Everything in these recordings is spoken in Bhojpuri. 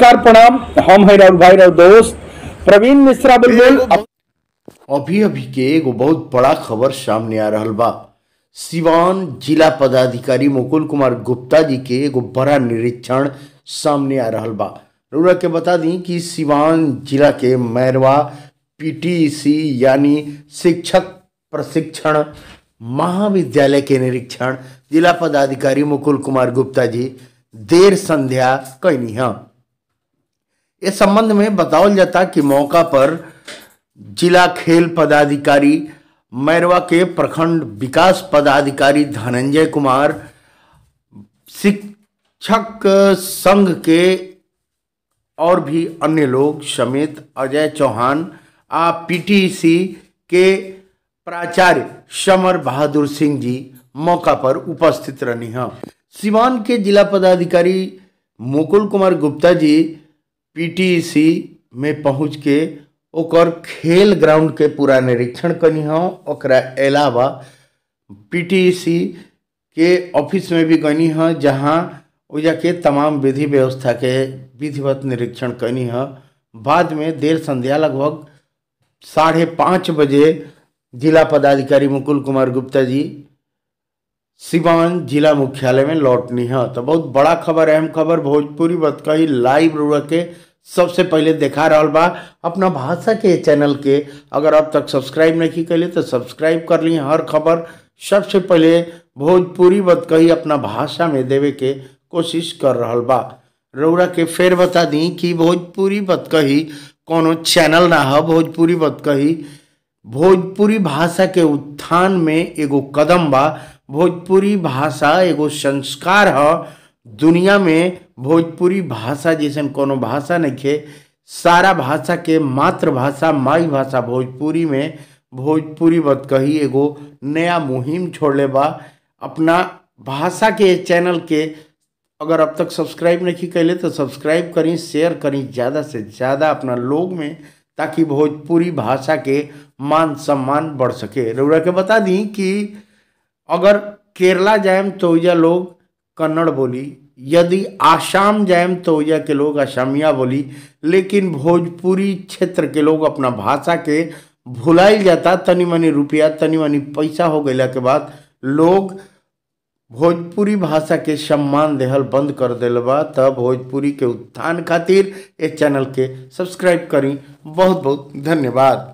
नमस्कार प्रणाम हम है राहुल भाई राहुल दोस्त प्रवीण मिश्रा बुलबुल अभी अभी के एगो बहुत बड़ा खबर सामने आ रहल बा सिवान जिला पदाधिकारी मुकुल कुमार गुप्ता जी के एगो बड़ा निरीक्षण सामने आ रहल बा रउरा के बता दी कि सिवान जिला के मैरवा पीटीसी यानी शिक्षक प्रशिक्षण महाविद्यालय के निरीक्षण जिला पदाधिकारी मुकुल कुमार गुप्ता जी देर संध्या कैनी है इस संबंध में बतावल जाता कि मौका पर जिला खेल पदाधिकारी मैरवा के प्रखंड विकास पदाधिकारी धनंजय कुमार शिक्षक संघ के और भी अन्य लोग समेत अजय चौहान आ पीटीसी के प्राचार्य समर बहादुर सिंह जी मौका पर उपस्थित रहनी हैं सिवान के जिला पदाधिकारी मुकुल कुमार गुप्ता जी पीटीसी में पहुंच के ओकर खेल ग्राउंड के पूरा निरीक्षण कनी हँ ओकरा अलावा पीटीसी के ऑफिस में भी गनी है जहाँ ओजा के तमाम विधि व्यवस्था के विधिवत निरीक्षण कनी है बाद में देर संध्या लगभग साढ़े पाँच बजे जिला पदाधिकारी मुकुल कुमार गुप्ता जी सिवान जिला मुख्यालय में लौटनी है तो बहुत बड़ा खबर अहम खबर भोजपुरी बतकही लाइव रुआ के सबसे पहले देखा रहल बा अपना भाषा के चैनल के अगर अब तक सब्सक्राइब नहीं कैले तो सब्सक्राइब कर ली हर खबर सबसे पहले भोजपुरी बतकही अपना भाषा में देवे के कोशिश कर रहल बा रउरा के फेर बता दी कि भोजपुरी बतकही कोनो चैनल ना है भोजपुरी बतकही भोजपुरी भाषा के उत्थान में एगो कदम बा भोजपुरी भाषा एगो संस्कार है दुनिया में भोजपुरी भाषा जैसन कोनो भाषा नहीं खे सारा भाषा के मातृभाषा माई भाषा भोजपुरी में भोजपुरी बतकही एगो नया मुहिम छोड़ले बा अपना भाषा के चैनल के अगर अब तक सब्सक्राइब नहीं कैले तो सब्सक्राइब करी शेयर करी ज़्यादा से ज़्यादा अपना लोग में ताकि भोजपुरी भाषा के मान सम्मान बढ़ सके रउरा के बता दी कि अगर केरला जाएम तो या लोग कन्नड़ बोली यदि आसाम जाएम तो या के लोग असमिया बोली लेकिन भोजपुरी क्षेत्र के लोग अपना भाषा के भुलाइल जाता तनी मनी रुपया तनी मनी पैसा हो गया के बाद लोग भोजपुरी भाषा के सम्मान देहल बंद कर दिल बा तब भोजपुरी के उत्थान खातिर इस चैनल के सब्सक्राइब करी बहुत बहुत धन्यवाद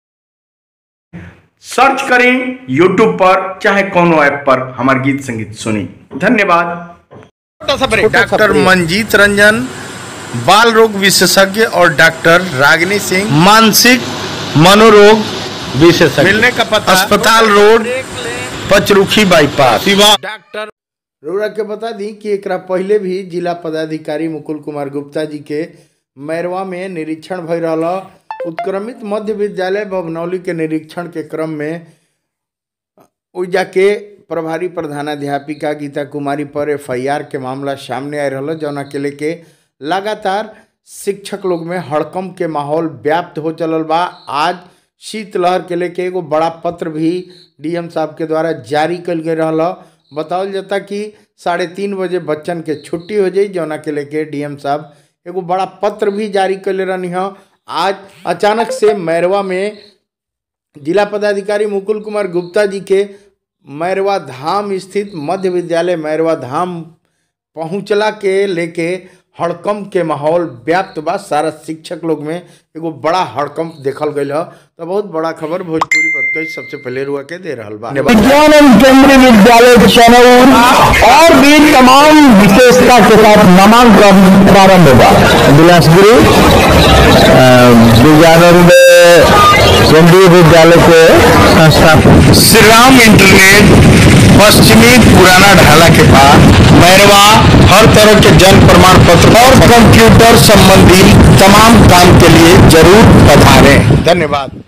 सर्च करें YouTube पर चाहे कोनो ऐप पर हमार गीत संगीत सुनी धन्यवाद डॉक्टर मंजीत रंजन बाल रोग विशेषज्ञ और डॉक्टर रागिनी सिंह मानसिक मनोरोग विशेषज्ञ मिलने का पता अस्पताल रोड पचरुखी बाईपास डॉक्टर रउरा के बता दी कि एकरा पहले भी जिला पदाधिकारी मुकुल कुमार गुप्ता जी के मैरवा में निरीक्षण भय रहा उत्क्रमित मध्य विद्यालय भवनौली के निरीक्षण के क्रम में ओइजा के प्रभारी प्रधानाध्यापिका गीता कुमारी पर एफ के मामला सामने आ रहा जौना के लेके लगातार शिक्षक लोग में हड़कम के माहौल व्याप्त हो चलल बा आज शीतलहर के लेके एगो बड़ा पत्र भी डीएम साहब के द्वारा जारी कल गए रहा बतावल जाता कि साढ़े तीन बजे बच्चन के छुट्टी हो जाई जौना के लेके डीएम साहब एगो बड़ा पत्र भी जारी कर रहनी है आज अचानक से मैरवा में जिला पदाधिकारी मुकुल कुमार गुप्ता जी के मैरवा धाम स्थित मध्य विद्यालय मैरवा धाम पहुँचला के लेके हड़कंप के माहौल व्याप्त बा सारा शिक्षक लोग में एगो बड़ा हड़कंप देखल गई है तो बहुत बड़ा खबर भोजपुरी बतकई सबसे पहले रुआ के दे रहल बा विज्ञान एवं केंद्रीय विद्यालय चनौर और भी तमाम विशेषता के साथ नामांकन प्रारंभ हुआ बिलासपुरी अ, विज्ञान केंद्रीय विद्यालय के संस्थापक श्री राम इंटरनेट पश्चिमी पुराना ढाला के पास मैरवा हर तरह के जन्म प्रमाण पत्र और कंप्यूटर संबंधी तमाम काम के लिए जरूर पधारें धन्यवाद